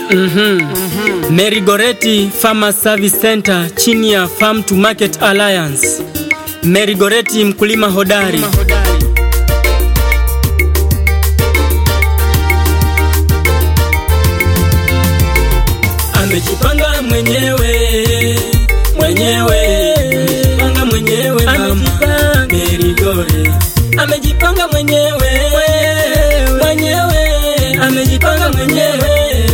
Mhm. Mary Goretti Farmer Service Center chini ya Farm to Market Alliance. Mary Goretti mkulima hodari. Amejipanga mwenyewe mwenyewe amejipanga mwenyewe mama Mary Gore amejipanga mwenyewe mwenyewe amejipanga mwenyewe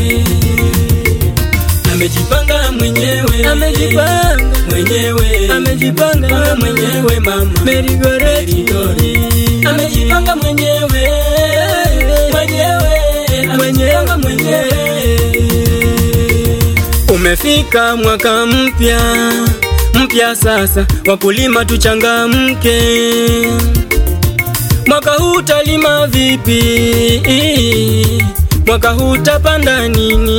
amejipanga mwenyewe amejipanga mwenyewe amejipanga mwenyewe mama Mary Gore amejipanga mwenyewe mwenyewe amejipanga mwenyewe Umefika mwaka mpya mpya sasa, wakulima tuchangamke. Mwaka huu talima vipi? Mwaka huu tapanda nini?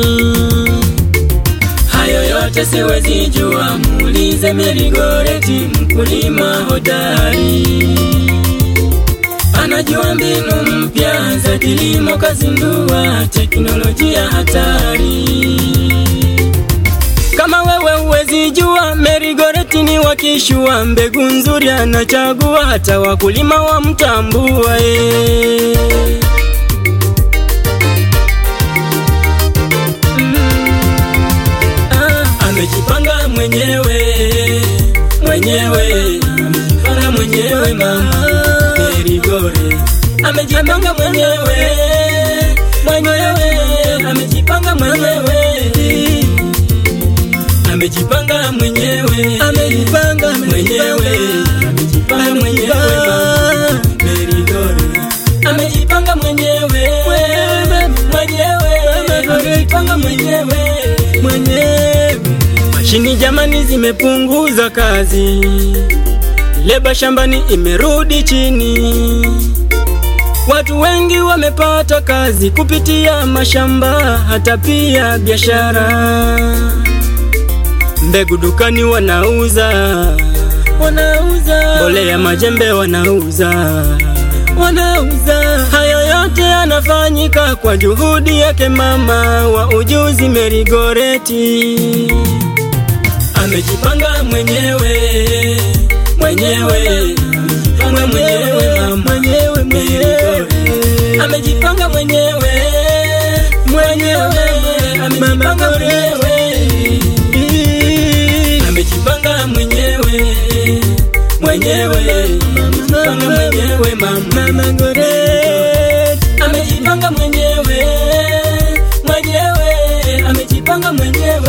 Hayo yote siwezi jua, muulize Mary Goretti, mkulima hodari anajua mbinu mpya za kilimo, kazindua teknolojia hatari. Kama wewe huwezi jua, Mary Goretti ni wakishua, mbegu nzuri anachagua, hata wakulima wamtambua eh. Mm. Ah, amejipanga mwenyewe mwenyewe amejipanga mwenyewe mama Mary Gore amejipanga mwenyewe mwenyewe amejipanga mwenyewe amejipanga mwenyewe amejipanga mwenyewe amejipanga mwenyewe mama Mary Gore amejipanga mwenyewe mwenyewe amejipanga mwenyewe mwenyewe mashini jamani zimepunguza kazi leba shambani imerudi chini Watu wengi wamepata kazi kupitia mashamba, hata pia biashara. Mbegu dukani wanauza, wanauza. Mbolea majembe wanauza, wanauza. Hayo yote yanafanyika kwa juhudi yake mama wa ujuzi Mary Goretti. Amejipanga mwenyewe mwenyewe amejipanga mwenyewe mama mwenyewe mwenyewe amejipanga mwenyewe mwenyewe amejipanga mwenyewe amejipanga mwenyewe mwenyewe amejipanga mwenyewe mama Goretti amejipanga mwenyewe mwenyewe amejipanga mwenyewe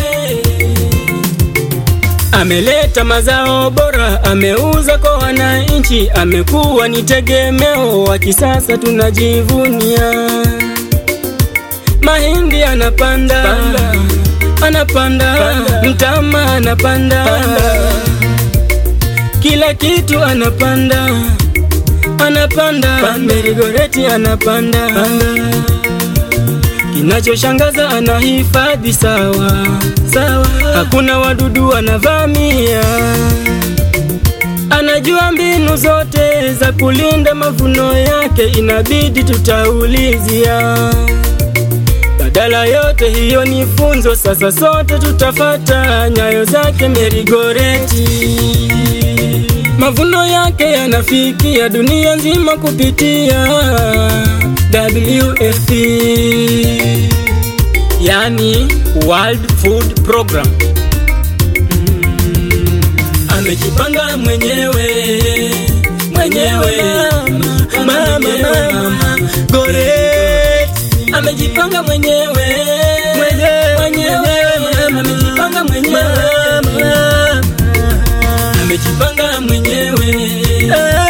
Ameleta mazao bora, ameuza kwa wananchi, amekuwa ni tegemeo wa kisasa, tunajivunia. Mahindi anapanda, anapanda, mtama anapanda, kila kitu anapanda, anapanda, Mary Goretti anapanda. Kinachoshangaza anahifadhi sawa sawa, hakuna wadudu wanavamia. Anajua mbinu zote za kulinda mavuno yake, inabidi tutaulizia. Badala yote hiyo ni funzo, sasa sote tutafata nyayo zake Mary Goretti. Mavuno yake yanafikia dunia nzima kupitia WFP, yani World Food Program. Mm, amejipanga mwenyewe mwenyewe mama, mama Goretti amejipanga mwenyewe mwenyewe amejipanga mwenyewe amejipanga mwenyewe